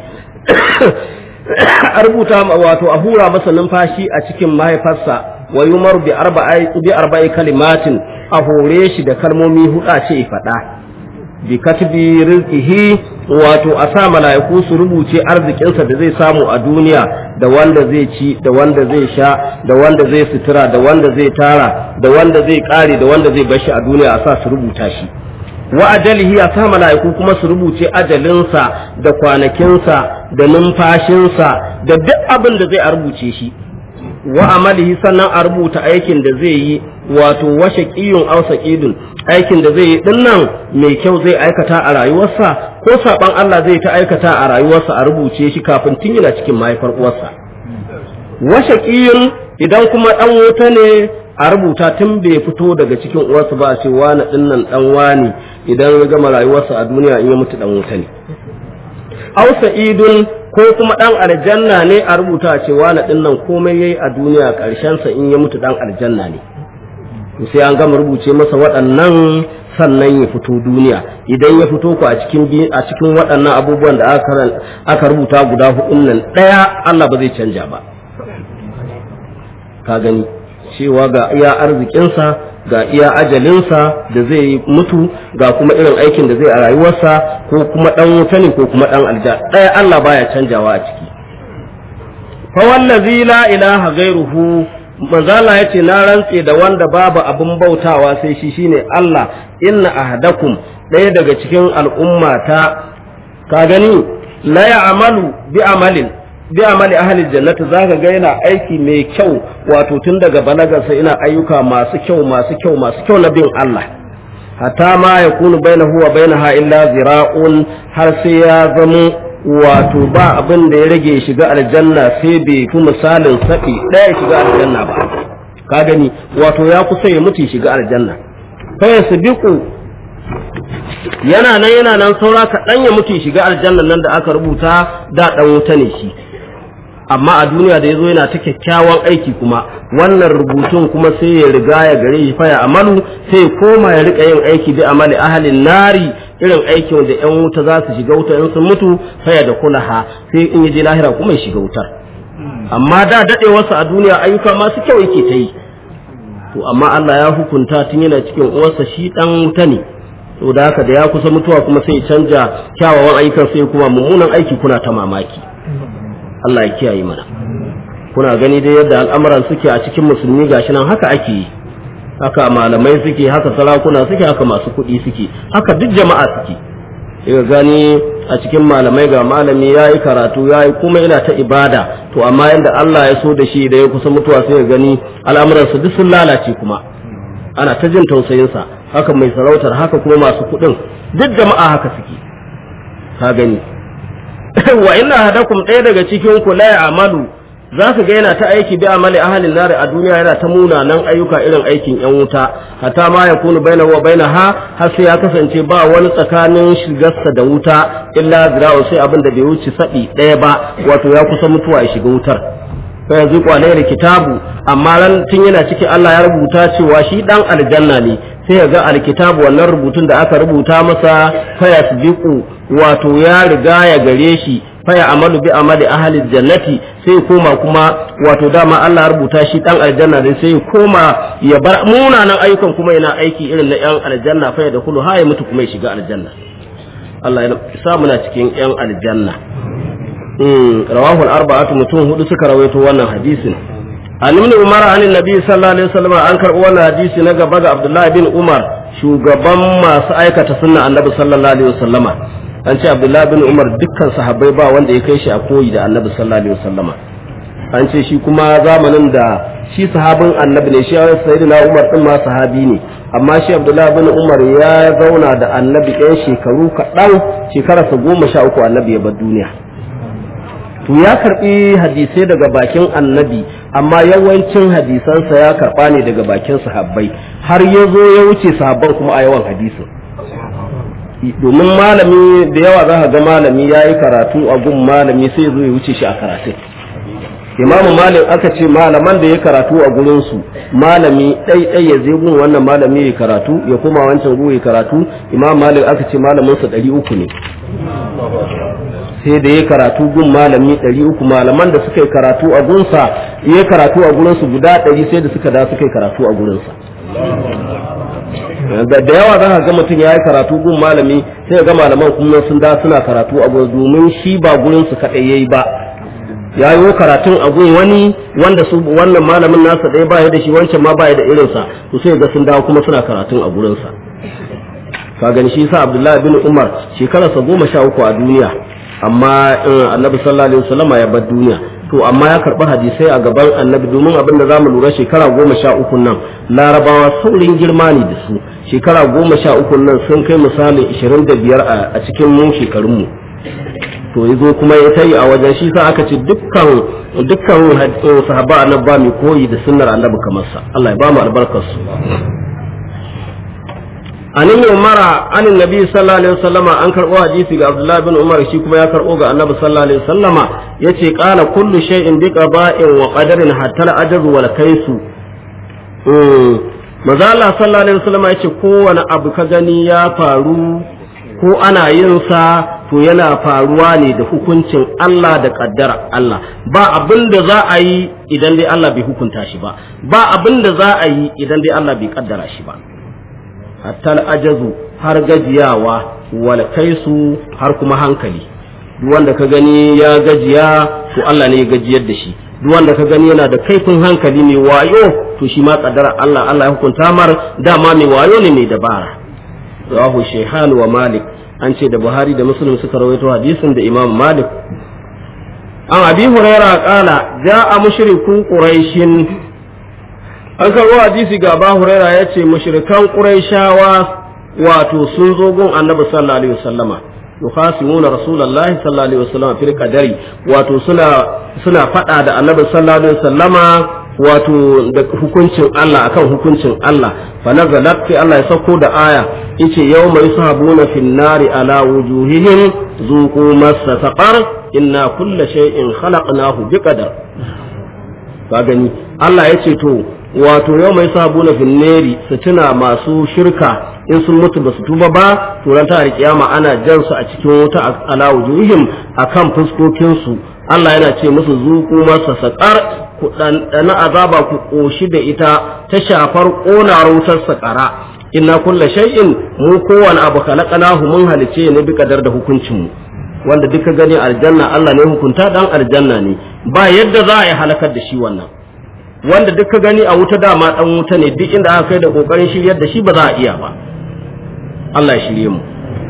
a rubuta wato a hura masa numfashi a cikin mahaifarsa wa yumar bi arba'i bi arba'i kalimatin a hore shi da kalmomi huda ce faɗa bi katbi rizqihi wato a sa mala'iku su rubuce arzikinsa da zai samu a duniya da wanda zai ci da wanda zai sha da wanda zai sutura da wanda zai tara da wanda zai kare da wanda zai bashi a duniya a sa su rubuta shi wa ajalihi a sa mala'iku kuma su rubuce ajalinsa da kwanakinsa da numfashinsa da duk abin da zai a rubuce shi wa amalihi sannan a rubuta aikin da zai yi wato washe ƙiyun ausa ƙidun aikin da zai yi dinnan mai kyau zai aikata a rayuwarsa ko saban Allah zai ta aikata a rayuwarsa a rubuce shi kafin tun yana cikin mahaifar uwarsa washe ƙiyun idan kuma ɗan wuta ne a rubuta tun bai fito daga cikin uwarsa ba a ce wani dinnan ɗan wani idan ya gama rayuwarsa a duniya in ya mutu ɗan wuta ne ausa idun ko kuma ɗan aljanna ne a rubuta cewa na ɗin nan komai yayi a duniya ƙarshensa in ya mutu ɗan aljanna ne sai an gama rubuce masa waɗannan sannan ya fito duniya idan ya fito ku a cikin a cikin waɗannan abubuwan da aka aka rubuta guda hudun nan ɗaya Allah ba zai canja ba ka gani cewa ga iya arzikinsa ga iya ajalinsa da zai mutu ga kuma irin aikin da zai a rayuwarsa ko kuma dan wuta ne ko kuma dan alja ɗaya Allah baya canjawa a ciki fa wallazi la ilaha ghairuhu manzala yace na rantse da wanda babu abin bautawa sai shi shine Allah inna ahadakum ɗaya daga cikin al'ummata ka gani la ya'malu bi amalin bi amali ahli jannati zaka ga yana aiki mai kyau wato tun daga balagarsa ina ayyuka masu kyau masu kyau masu kyau na bin Allah hatta ma yakunu bainahu wa bainaha illa zira'un har sai ya zamo wato ba abin da ya rage shiga aljanna sai bai fi misalin sabi ɗaya shiga aljanna ba ka gani wato ya kusa ya mutu shiga aljanna fa yasbiqu yana nan yana nan saura kaɗan ya mutu shiga aljanna nan da aka rubuta da ɗan wuta ne shi amma a duniya da ya zo yana ta kyakkyawan aiki kuma wannan rubutun kuma sai ya riga ya gare shi faya amalu sai ya koma ya rika yin aiki bi amali ahalin nari irin aikin da yan wuta za su shiga wuta in sun mutu faya da kulaha sai in ya je lahira kuma ya shiga wutar amma da daɗewarsa a duniya ayyuka masu kyau yake ta yi to amma Allah ya hukunta tun yana cikin uwarsa shi dan wuta ne to da haka da ya kusa mutuwa kuma sai ya canja kyawawan ayyukan sai kuma mummunan aiki kuna ta mamaki Allah ya kiyaye mana kuna gani dai yadda al'amuran suke a cikin musulmi gashi nan haka ake yi haka malamai suke haka sarakuna suke haka masu kuɗi suke haka duk jama'a suke daga gani a cikin malamai ga malami ya yi karatu ya yi kuma yana ta ibada to amma yadda Allah ya so da shi da ya kusa mutuwa sai ya gani al'amuransa duk sun lalace kuma ana ta jin tausayinsa haka mai sarautar haka kuma masu kuɗin duk jama'a haka suke ka gani wa inna hadakum ɗaya daga cikin ku la ya'malu za ka ga yana ta aiki bi amali ahalin nari a duniya yana ta munanan ayyuka irin aikin yan wuta hatta ma ya kunu bainahu wa bainaha har sai ya kasance ba wani tsakanin shigarsa da wuta illa zira'u sai abin da bai wuce sabi ɗaya ba wato ya kusa mutuwa ya shiga wutar fa yanzu kwalai da kitabu amma ran tun yana ciki Allah ya rubuta cewa shi dan aljanna ne sai ya ga alkitabu wannan rubutun da aka rubuta masa fa yasbiqu wato ya riga ya gare shi faya amalu bi amali ahli jannati sai koma kuma wato dama Allah ya rubuta shi dan aljanna ne sai koma ya bar munanan ayyukan kuma yana aiki irin na yan aljanna faya da kullu ha ya mutu kuma ya shiga aljanna Allah ya sa muna cikin yan aljanna mm rawahu al-arba'atu mutum hudu suka rawaito wannan hadisin an ibn umar an annabi sallallahu alaihi wasallam an karbo wannan hadisi na gaba ga abdullahi bin umar shugaban masu aikata sunna annabi sallallahu alaihi wasallama an ce abdullahi bin umar dukkan sahabbai ba wanda ya kai shi a koyi da annabi sallallahu alaihi wasallama an ce shi kuma zamanin da shi sahabin annabi ne shi sayyidina umar din ma sahabi ne amma shi abdullahi bin umar ya zauna da annabi ɗan shekaru kaɗan shekararsa goma sha uku annabi ya bar duniya to ya karɓi hadisai daga bakin annabi amma yawancin hadisansa ya karɓa ne daga bakin sahabbai har ya zo ya wuce sahabban kuma a yawan hadisin domin malami da yawa za ka ga malami ya yi karatu a gun malami sai zo ya wuce shi a karatu imamu malik aka ce malaman da ya karatu a gurinsu malami ɗai ya zai gun wannan malami ya karatu ya koma wancan gu ya karatu imam malik aka ce malaminsa ɗari uku ne sai da ya karatu gun malami ɗari uku malaman da suka yi karatu a gunsa ya karatu a gurinsu guda ɗari sai da suka da suka yi karatu a gurinsa da yawa za ka ga mutum ya yi karatu gun malami sai ga malaman kuma sun da suna karatu a gurin domin shi ba gurinsu kaɗai ya yi ba ya yi karatun a gun wani wanda su wannan malamin nasa ɗaya ba ya da shi wancan ma ba ya da irinsa to sai ga sun dawo kuma suna karatun a gurinsa ka gani shi sa abdullahi bin umar shekararsa goma sha uku a duniya amma annabi sallallahu alaihi wasallam ya bar duniya to amma ya karɓi hadisai a gaban annabi domin abin da zamu lura shekara goma sha uku nan larabawa saurin girma ne da su shekara goma sha uku nan sun kai misali ishirin da biyar a cikin mu shekarunmu to ya zo kuma ya tayi a wajen shi sa aka ce dukkan dukkan sahaba annabi ba mai koyi da sunnar annabi kamar sa Allah ya ba mu albarkar su an yi umara an nabi sallallahu alaihi wasallama an karbo hadisi ga abdullahi bin umar shi kuma ya karbo ga annabi sallallahu alaihi wasallama yace qala kullu shay'in bi qada'in wa qadarin hatta al-ajru wal kaisu maza Allah sallallahu alaihi wasallama yace kowane abu ka gani ya faru ko ana yin sa to yana faruwa ne da hukuncin Allah da kaddara Allah ba abin da za a yi idan dai Allah bai hukunta shi ba ba abin da za a yi idan dai Allah bai kaddara shi ba hatta ajazu har gajiyawa wal kaisu har kuma hankali duk wanda ka gani ya gajiya to Allah ne ya gajiyar da shi duk wanda ka gani yana da kaifin hankali mai wayo to shi ma kaddara Allah Allah ya hukunta mar dama mai wayo ne mai dabara rawahu shayhan wa malik an ce da buhari da muslim suka rawaito hadisin da imam malik an abi huraira kala ja'a mushriku quraishin an karɓo hadisi ga ba huraira ya ce mushrikan ƙuraishawa wato sun zo gun annabi sallallahu alaihi wasallama yukhasimuna rasulullahi sallallahu alaihi wasallama fil qadari wato suna suna fada da annabi sallallahu alaihi wasallama wato da hukuncin Allah akan hukuncin Allah fa nazalat fi Allah ya sauko da aya yace yawma yushabuna fin nari ala wujuhihim zuqu massa saqar inna kulla shay'in khalaqnahu biqadar ka gani Allah yace to wato yau mai sabu na finneri su tuna masu shirka in sun mutu ba su tuba ba turan ta kiyama ana jan su a cikin wuta ala wujuhim akan fuskokin su Allah yana ce musu zuku masa sakar ku dan azaba ku koshi da ita ta shafar konar wutar sakara inna kulla shay'in mu kowane abu khalaqnahu mun halice ne bi kadar da hukuncin mu wanda duka gani aljanna Allah ne hukunta dan aljanna ne ba yadda za a yi halakar da shi wannan wanda duk ka gani a wuta dama dan wuta ne duk inda aka kai da kokarin shiryar da shi ba za a iya ba Allah ya shirye mu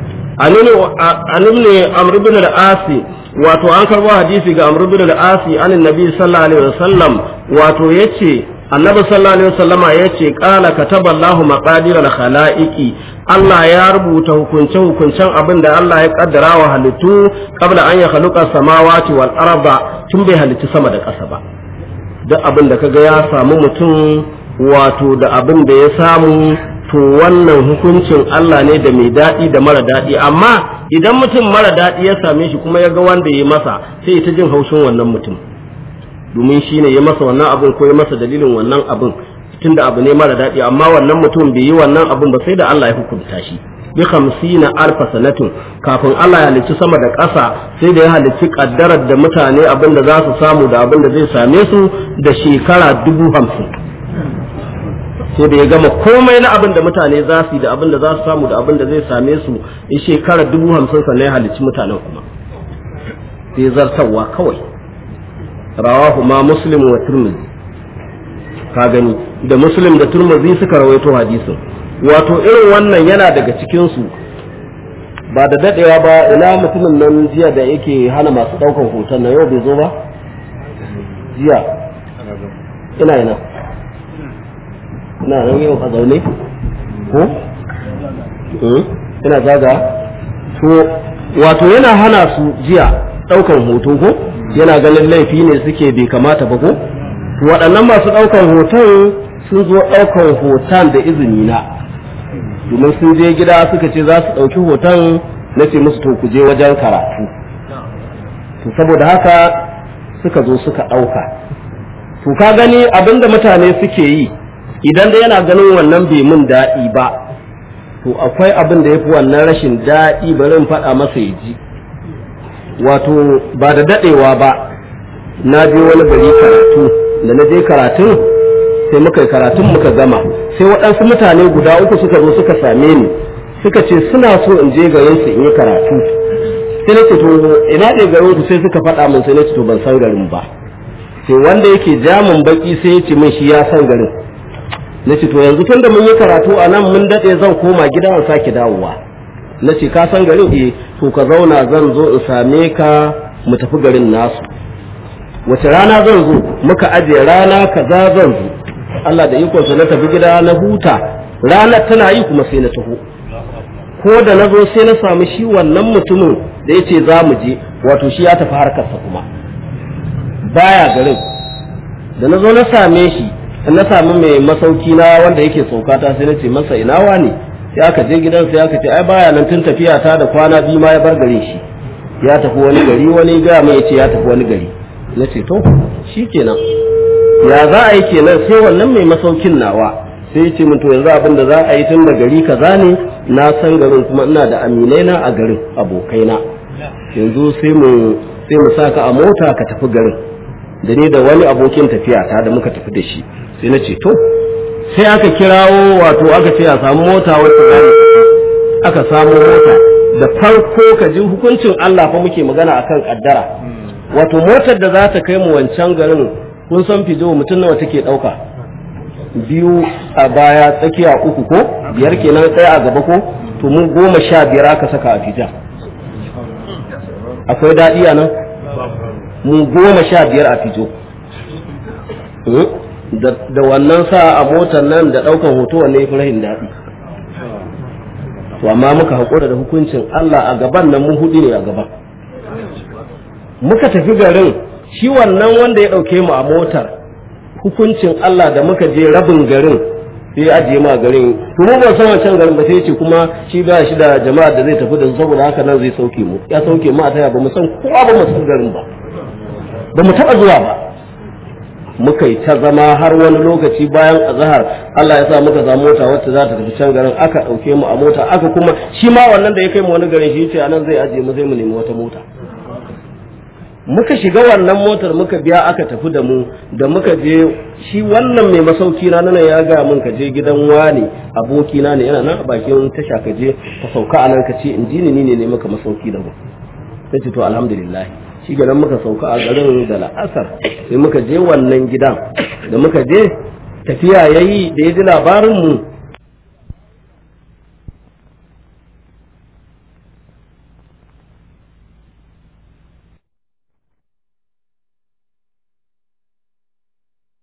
annabi ne amr ibn al-asi wato an karbo hadisi ga amr ibn al-asi an annabi sallallahu alaihi wasallam wato yace annabi sallallahu alaihi wasallama yace qala kataballahu maqadir al-khalaiqi Allah ya rubuta hukunce hukuncen abin da Allah ya kaddara wa halittu qabla an ya khaluqa samawati wal arda tun bai halitta sama da ƙasa ba duk abin da kaga ya samu mutum wato da abin da ya samu to wannan hukuncin Allah ne da mai daɗi da mara daɗi amma idan mutum mara daɗi ya same shi kuma ya ga wanda ya masa sai ta jin haushin wannan mutum domin shi ne ya masa wannan abin ko ya masa dalilin wannan abin tunda abu ne mara daɗi amma wannan mutum bai yi wannan abin ba sai da Allah ya hukunta shi bi hamsina alfa sanatin kafin Allah ya halicci sama da ƙasa sai da ya halicci kaddarar da mutane abin da za su samu da abin da zai same su da shekara dubu hamsin sai da ya gama komai na abin da mutane za su yi da abin da za su samu da abin da zai same su in shekara dubu hamsin sannan ya halicci mutanen kuma sai zartarwa kawai rawahu ma muslim wa turmizi ka gani da muslim da turmizi suka rawaito hadisin wato irin wannan yana daga cikinsu ba da dadewa ba ina mutumin nan jiya da yake hana masu daukan hoton na yau bai zo ba jiya ina ina ina nan yau a zaune ko ina zaga to wato yana hana su jiya daukan hoto ko yana ganin laifi ne suke bai kamata ba ko waɗannan masu daukan hoton sun zo daukan hoton da izini na domin sun je gida suka ce za su ɗauki hoton na ce musu to ku je wajen karatu to saboda haka suka zo suka ɗauka to ka gani abinda mutane suke yi idan da yana ganin wannan bai mun daɗi ba to akwai abin da ya fi wannan rashin daɗi bari in faɗa masa ya ji wato ba da dadewa ba na je wani gari karatu da na je karatun sai muka yi karatun muka gama sai waɗansu mutane guda uku suka zo suka same ni suka ce suna so in je garin su in yi karatu sai na ce to ina ne garin ku sai suka faɗa min sai na ce to ban san garin ba sai wanda yake jamun baki sai ya ce min shi ya san garin na ce to yanzu tun da mun yi karatu a nan mun daɗe zan koma gida in sake dawowa na ce ka san garin eh to ka zauna zan zo in same ka mu tafi garin nasu wace rana zan zo muka ajiye rana kaza zan zo Allah da ikonsa na tafi gida na huta ranar tana yi kuma sai na taho ko da na zo sai na samu shi wannan mutumin da ya ce za mu je wato shi ya tafi harkarsa kuma baya garin da na zo na same shi na sami mai masauki na wanda yake saukata sai na ce masa ina wani sai aka je gidan sai aka ce ai baya nan tun tafiya ta da kwana biyu ma ya bar garin shi ya tafi wani gari wani ga mai ce ya tafi wani gari na ce to shikenan ya za a yi kenan sai wannan mai masaukin nawa sai ce min to yanzu abin da za a yi tun da gari kaza ne na san garin kuma ina da aminai na a garin abokaina yanzu sai mu sai mu saka a mota ka tafi garin da ni da wani abokin tafiya ta da muka tafi da shi sai na ce to sai aka kirawo wato aka ce a samu mota wacce za aka samu mota da farko ka ji hukuncin Allah fa muke magana akan kaddara wato motar da za ta kai mu wancan garin kun san fijo mutum nawa take dauka biyu a baya tsakiya uku ko biyar kenan tsaya a gaba ko to mu goma sha biyar aka saka a fija akwai daɗi a nan mu goma sha biyar a fijo da wannan sa a motar nan da ɗaukan hoto wanne ya fi rahin daɗi to amma muka haƙura da hukuncin Allah a gaban nan mu hudu ne a gaba muka tafi garin shi wannan wanda ya ɗauke mu a motar hukuncin Allah da muka je rabin garin sai ajiye mu a garin to mu ba san wancan garin ba sai ce kuma shi ba shi da jama'a da zai tafi da su saboda haka nan zai sauke mu ya sauke mu a taya ba mu san kowa ba mu san garin ba ba mu taɓa zuwa ba muka yi ta zama har wani lokaci bayan azahar Allah ya sa muka samu mota wacce za ta tafi can garin aka ɗauke mu a mota aka kuma shi ma wannan da ya kai mu wani garin shi ce anan zai ajiye mu zai mu nemi wata mota muka shiga wannan motar muka biya aka tafi da mu da muka je shi wannan mai masauki na nan ya ga mun ka je gidan wani aboki na ne yana nan a bakin tasha ka je ka sauka a nan ka ce in ji ni ne ne maka masauki da mu sai ce to alhamdulillah shi ganin muka sauka a garin da la'asar sai muka je wannan gidan da muka je tafiya yayi da ya ji labarin mu